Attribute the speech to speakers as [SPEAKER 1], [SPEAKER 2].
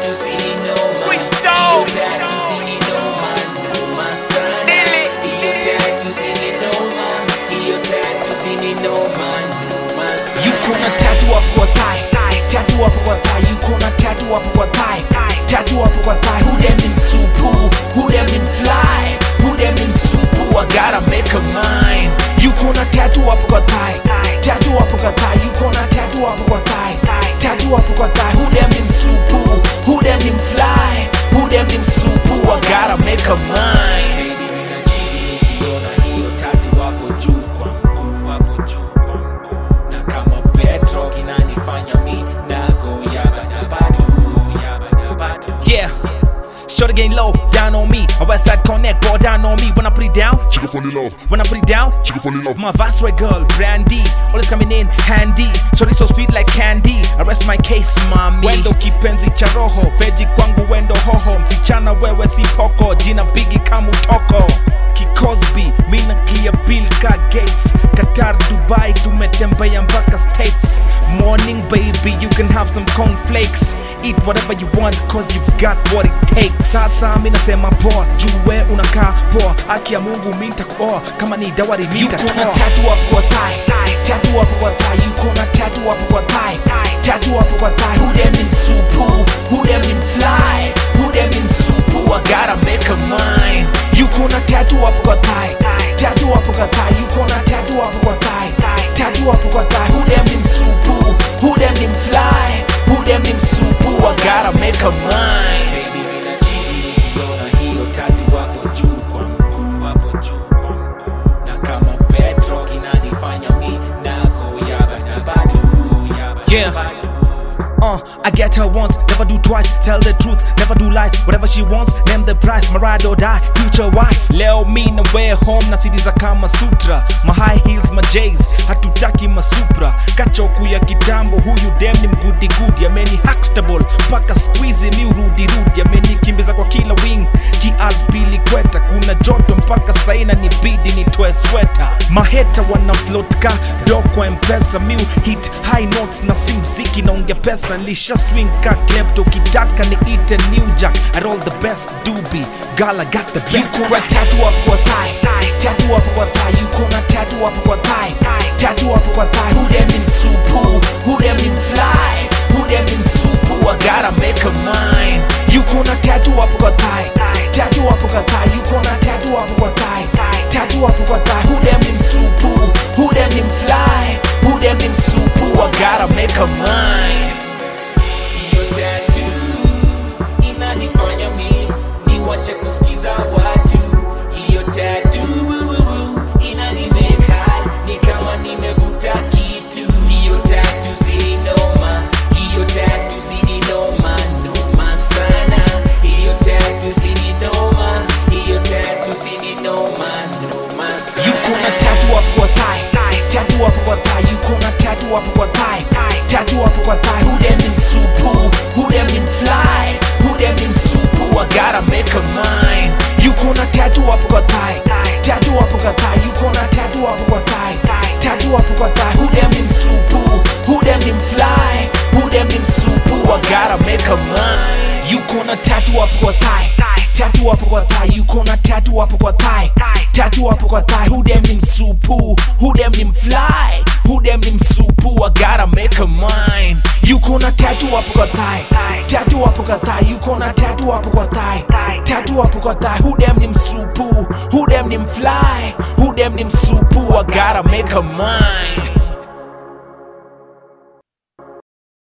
[SPEAKER 1] tatu si ni noma.
[SPEAKER 2] Freestyle.
[SPEAKER 1] Hiyo tatu si ni noma, noma sana.
[SPEAKER 2] Dili.
[SPEAKER 1] Hiyo tatu si ni noma. Hiyo tatu si ni noma, noma sana.
[SPEAKER 3] yuko na tatu hapo kwa thigh tatu hapo kwa thigh yuko na tatu hapo kwa thigh tatu hapo kwa thigh who them in supu who them in fly who them in supu I gotta make a mine yuko na tatu hapo kwa thigh tatu hapo kwa thigh yuko na tatu hapo kwa thigh tatu hapo kwa thigh who them in supu who them in fly who them in supu I gotta make a mine
[SPEAKER 1] Baby, nina chizi nikiona hiyo tatu hapo juu kwa mguu, hapo juu kwa mguu. Na kama Petro kinanifanya mi nago yabadabadu, yabadabadu.
[SPEAKER 3] Yeah. Shorty getting low, down on me. A west side connect, go down on me. When I put it down,
[SPEAKER 4] She can fall in love.
[SPEAKER 3] when I put it down,
[SPEAKER 4] She can fall in love.
[SPEAKER 3] my vice red girl, brandy. Always coming in handy. Shorty so sweet like candy. Arrest my case, mommy. Wendo kipenzi cha roho, veji kwangu wendo hoho. Msichana wewe si poko, jina bigi kama utoko. Kikosby, mina clear bill ka gates. Qatar, Dubai, tumetembea mpaka States. Morning baby, you can have some cornflakes. Eat whatever you want, cause you've got what it takes. Sasa mi nasema poa, juu we unakaa poa. Aki ya Mungu mi nitakuoa, kama ni dawari nitatoa. Yuko na tatu hapo kwa thigh, tatu hapo kwa thigh. Yuko na tatu hapo kwa thigh, tatu hapo kwa thigh. Who them in supu? Who them in fly? Who them in supu? I gotta make a mine. Yuko na tatu hapo kwa thigh, tatu hapo kwa thigh. Yuko na tatu hapo kwa thigh, tatu hapo kwa thigh. Who them in supu? Who them in fly? Who them in supu? I gotta make a mine.
[SPEAKER 1] Baby, nina chizi nikiona hiyo tatu hapo juu kwa mguu, hapo juu kwa mguu. Na kama Petro kinanifanya mi nago yabadabadu, yabadabadu.
[SPEAKER 3] Uh, I get her once, never do twice. Tell the truth, never do lies. Whatever she wants, name the price. My ride or die, future wife. Leo me na way home na sidi za kama sutra. My high heels, my J's, hatutaki masupra. Kachoku ya kitambo, huyu dem ni mgudi gudi. Ameni Huxtable, paka squeeze mi urudi rudi. Ameni kimbiza kwa kila wing, kias pili kweta. Kuna joto mpaka saina ni bidi nitoe sweta. Maheta wana float ka do kwa mpesa. Miu hit high notes na si mziki naongea pesa. Nilisha swing ka klepto, ukitaka niite new jack. I roll the best doobie, girl I got the best. Yuko na tatu hapo kwa thigh, tatu hapo kwa thigh. Yuko na tatu hapo kwa thigh, tatu hapo kwa thigh. Who them in supu? Who them in fly? Who them in supu? I gotta make a mine. Yuko na tatu hapo kwa thigh, tatu hapo kwa thigh. Yuko na tatu hapo kwa thigh, tatu hapo kwa thigh. Who them in supu? Who them in fly? Who them in supu? I gotta make a mine.
[SPEAKER 1] Hiyo tatu inanifanya mi niwache kusikiza watu. Hiyo tatu inanimeka ni kama nimevuta kitu. Hiyo tatu si noma, hiyo tatu si ni noma, noma sana. Hiyo tatu si ni noma, hiyo tatu si ni noma, noma sana.
[SPEAKER 3] Yuko na tatu hapo kwa thigh, tatu hapo kwa thigh. Yuko na tatu hapo kwa thigh, tatu hapo kwa thigh. Who them in supu? Who them in fly? Who them in supu? I gotta make a mine. Yuko na tatu hapo kwa thigh, tatu hapo kwa thigh. Yuko na tatu hapo kwa thigh, tatu hapo kwa thigh. Who them in supu? Who them in fly? Who them in supu? I gotta make a mine. Yuko na tatu hapo kwa thigh, tatu hapo kwa thigh. Yuko na tatu hapo kwa thigh, tatu hapo kwa thigh. Who them in supu? Who them in fly? Who them in supu? I gotta make a mine. Yuko na tatu hapo kwa thigh, tatu hapo kwa thigh. Yuko na tatu hapo kwa thigh, tatu hapo kwa thigh. Who them in supu? Who them in fly? Who them in supu? I gotta make a mine.